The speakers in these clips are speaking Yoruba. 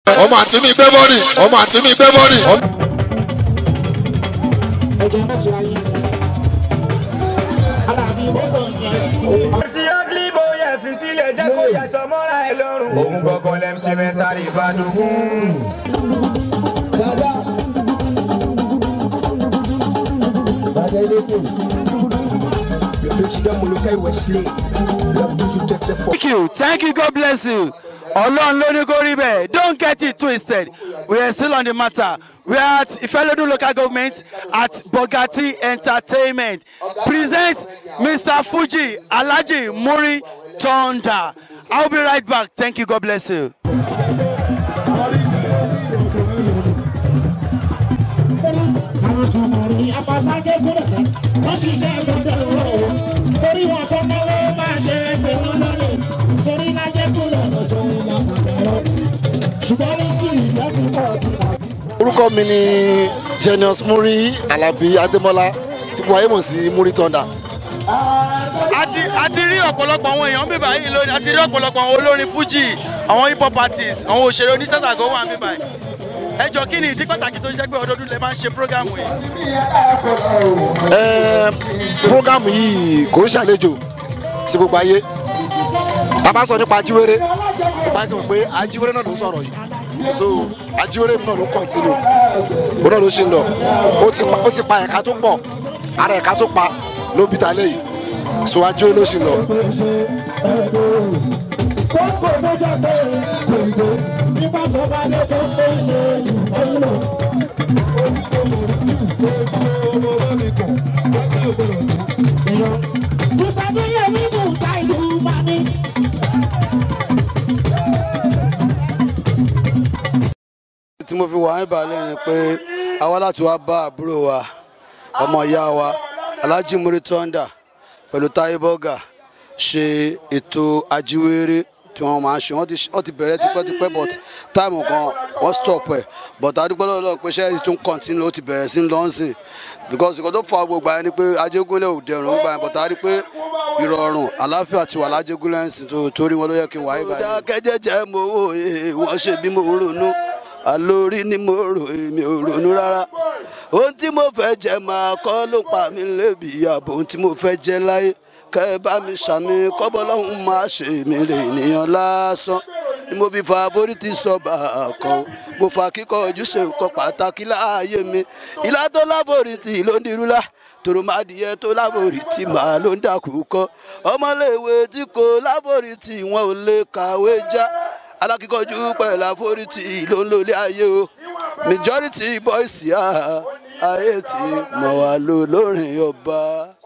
ọmọ àti mi gbé bọ́ọ̀lì ọmọ àti mi gbé bọ́ọ̀lì. ẹ̀jẹ̀ mẹ́tò ayé alábí mọ́tò yẹn. sí ugly boy ẹ fi sílẹ̀ jẹ́ kó yàtọ̀ mọ́ra ẹ lọ́rùn. òun gangan lẹ́m sẹ́mẹ́ntárì ìbàdàn. dada dada eléko. Le président Molokai Wesley, l'Abdou Tete Fo. Thank you. Thank you. God bless you. Ọlọ́run ló ní kó rí bẹ́ẹ̀. Don't get it twisted. We are still on the matter. We are at Ifelodun local government at Bogati Entertainment. Present Mr. Fuji Alhaji Muri Tonda. I'll be right back. Thank you. God bless you. àwọn sọ̀rọ̀ apàṣẹ gbọ́dọ̀sẹ̀ wọ́n ṣiṣẹ́ ìtọ́jú ọ̀rọ̀ torí wọn tó náwó máa ṣe pé wọ́n lọ́lẹ̀ sórí lájẹ́ kúrò lọ́jọ́ ìlà fàbẹ̀rọ̀ ṣùgbọ́n ní sí ìlẹ́kùn pọ̀ bí orúkọ mi ni genius muri alabi ademola tí mo wáyé mọ̀ sí muri thunder. a ti a ti rí ọ̀pọ̀lọpọ̀ àwọn èèyàn bíbá yìí lónìí a ti rí ọ̀pọ̀lọpọ̀ àwọn olórin fuji àwọn hip hop artists àwọn òṣèré onítàtàgọ́ wà bíbá yìí ẹ jọ kí ni ìdí pàtàkì tó jẹ́ pé ọdọọdún lè máa ń ṣe prógámù yìí. Ẹ, programu yìí kò ń ṣàlejò sí gbogbo ayé bàbá sọ nípa ajíwèrè bàbá sọ pé ajíwèrè náà ló sọ̀rọ̀ yìí so ajíwèrè náà ló kọ̀ntínú òun náà ló ṣe ń lọ ó ti pa- ó ti pa ẹ̀ka tó pọ̀ ara ẹ̀ka tó pa ló bí ta lẹ́yìn so ajíwèrè ló ṣe ń lọ. kókò tó jẹ́ pé kòìdó nígbà tó bá lé tó ń ṣe ìfọyín lò. Musafi Yemi Muta ìlú Mami. tí mo fi wà ní ìbàlẹ̀ ni pé àwa láti wá bá àbúrò wa ọmọ ìyá wa alhaji muri tonda pẹ̀lú táyé bọ́gà ṣe ètò ajíwèrè tí wọ́n máa ń ṣe wọ́n ti wọ́n ti bẹ̀rẹ̀ tipẹ́tipẹ́ but táìmù kan wọ́n stop ẹ̀ but adúgbò lọ́wọ́ pé ṣẹ́yìn tún continue ó ti bẹ̀rẹ̀ sí lọ́nsìn because nǹkan tó fa gbogbo àyẹn ni pé ajégúnlẹ̀ ò dẹrùn gbà yẹn but a rí pé ìrọ̀rùn àláfíà ti wà lájégúnlẹ̀ ń sìn tó torí wọn ló yẹ kí n wáyé báyìí. dákẹ́jẹ́jẹ́ mo wò é wọ́n ṣe bí mo ronú àlórí ni mo rò èmi ò ronú rárá ohun tí mo fẹ́ jẹ máa kọ́ ló pa mí lébi ààbò ohun tí mo fẹ́ jẹ láyé kẹ́ ẹ bá mi ṣàmì kọ́bọ̀ lọ́hùn máa ṣe mí lè ènìyàn lásán ni mo fi fa forítì sọ́ba kan mo fa kíkọ́ ojúṣe nǹkan pàtàkì láàyè mi ìlà tó láforítì ló ń dirúlá tòròmádìyẹ tó láforítì màá ló ń dàkú kọ́ ọmọléèwé tí kò láforítì wọn ò lè kàwé já alákíkanjú pẹ̀lú àforítì ló ń lólé ayé o majority boys yá ayé tí mọ̀ wá lò lórin ọba.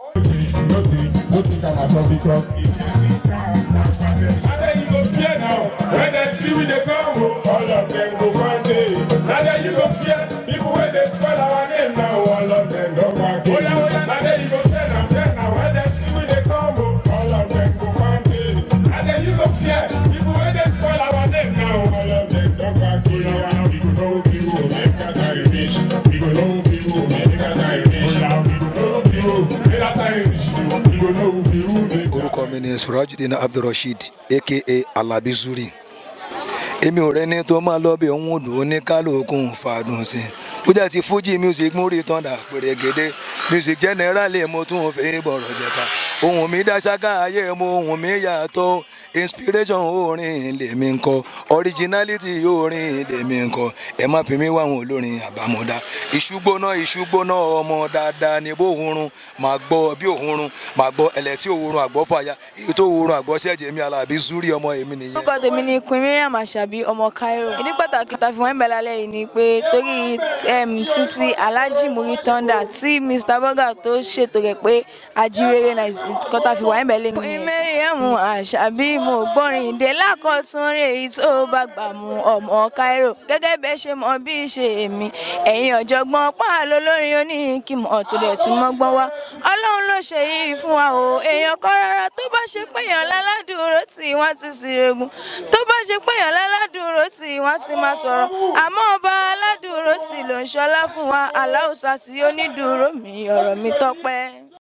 Now you go fear now. When they see we they come, oh, all of them go find it. Now that you go fear, people when they spell our name now, all of them go find it. Oh yeah, oh yeah. Now that you go fear now, fear now. When they see we they come, oh, all of them go find it. Now that you go fear, people when they spell our name now, all of them go find it. Oh yeah, we go know people, make us Irish. We go know people, make us Irish. Oh yeah, we go know people, make us Irish. We go know people, make us orúkọ mi ni surajudeen abdulrasheed aka alabi zuri èmi ò rẹni tó máa lọ bí òun lò ó ní kálukú fàdùn sí i bójá ti fuji music múrí tọ́ndà pèrègèdè music generally mo tún fi bọ̀rọ̀ jẹ̀ka ohun mi dá ṣáká ayé mo ohun mi yàtọ̀ inspiration orin lèmi ń kọ originality orin lèmi ń kọ ẹ má fi mí wá àwọn olórin àbámọ̀dá ìṣúgbóná ìṣúgbóná ọmọ dáadáa ni bó òórùn máa gbọ́ bí òórùn máa gbọ́ ẹlẹ́tí òórùn àgbọ́fàyà èyí tó òórùn àgbọ́ṣẹ́jẹ̀ mi alábí zúrí ọmọ èmi nìyẹn. orúkọ tèmi ni queen miriam asabi ọmọ cairo ìdí pàtàkì tá a fi wọ́n ń bẹ̀ lálẹ́ yìí ni pé torí em, títí alhaji muri thunder tí mr burger tó ṣètò rẹ̀ pé ajíwèrè náà kọ́ tá a fi wọ́n ń bẹ̀ lé nìyẹn. queen miriam asabi mo gbọ́rin ìdè lákọ̀tún rè èyí tó bá gbà mú ọmọ cairo gẹ́gẹ́ bẹ́ẹ̀ ṣe mọ bí ṣe èmi ẹ̀yin ọ̀jọ̀gbọ́n pààlọ́ lórin oníkìmọ̀ tó dẹ̀ tún mọ́gbọ́n wá ọlọ́run ló ṣe yìí fún wa o èèyàn kọ́ rárá tó bá ṣe péyàn láládùúró tí wọ́n ti sì regun tó bá ṣe péyàn láládùúró tí wọ́n ti máa sọ̀rọ̀ àmọ́ ọba aládùúró tí ló ń ṣọlá fún wa aláùsá tí ó ní dúró mi ọ̀rọ̀ mi tọ́pẹ́.